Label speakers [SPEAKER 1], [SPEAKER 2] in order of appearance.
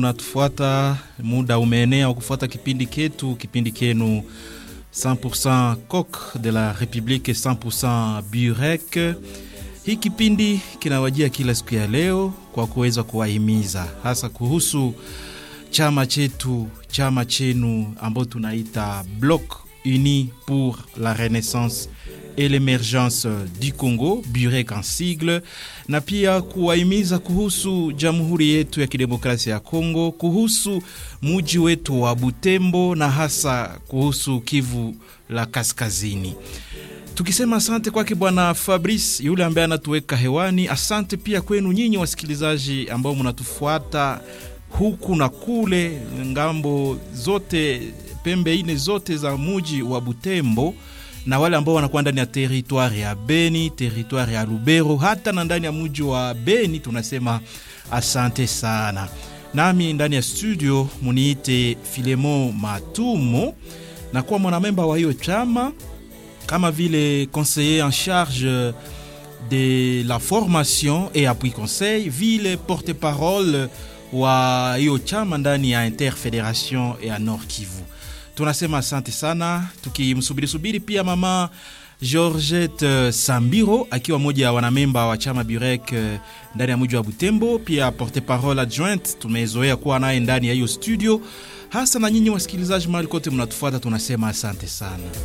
[SPEAKER 1] Unatufuata, muda umeenea wa kufuata kipindi ketu, kipindi kenu 100% Coq de la Republique 100% Burek. Hii kipindi kinawajia kila siku ya leo kwa kuweza kuwahimiza hasa kuhusu chama chetu, chama chenu ambao tunaita Bloc Uni pour la Renaissance et l'émergence du Congo, Burek en sigle, na pia kuwahimiza kuhusu jamhuri yetu ya kidemokrasia ya Kongo, kuhusu muji wetu wa Butembo na hasa kuhusu Kivu la Kaskazini. Tukisema asante kwake Bwana Fabrice yule ambaye anatuweka hewani. Asante pia kwenu nyinyi wasikilizaji ambao mnatufuata huku na kule, ngambo zote, pembe ine zote za muji wa Butembo na wale ambao wanakuwa ndani ya teritwari ya Beni, teritwari ya Lubero, hata na ndani ya muji wa Beni, tunasema asante sana. Nami ndani ya studio muniite Filemo Matumo, na kuwa mwanamemba wa hiyo chama kama vile conseiller en charge de la formation et appui conseil, vile porte-parole wa hiyo chama ndani ya Interfederation ya Nord Kivu. Tunasema asante sana, tukimsubiri subiri pia mama Georgette Sambiro akiwa moja ya wanamemba wa chama Burek ndani ya mji wa Butembo, pia porte-parole adjointe tumezoea kuwa naye ndani ya hiyo studio. Hasa na nyinyi wasikilizaji mahali kote mnatufuata, tunasema asante sana.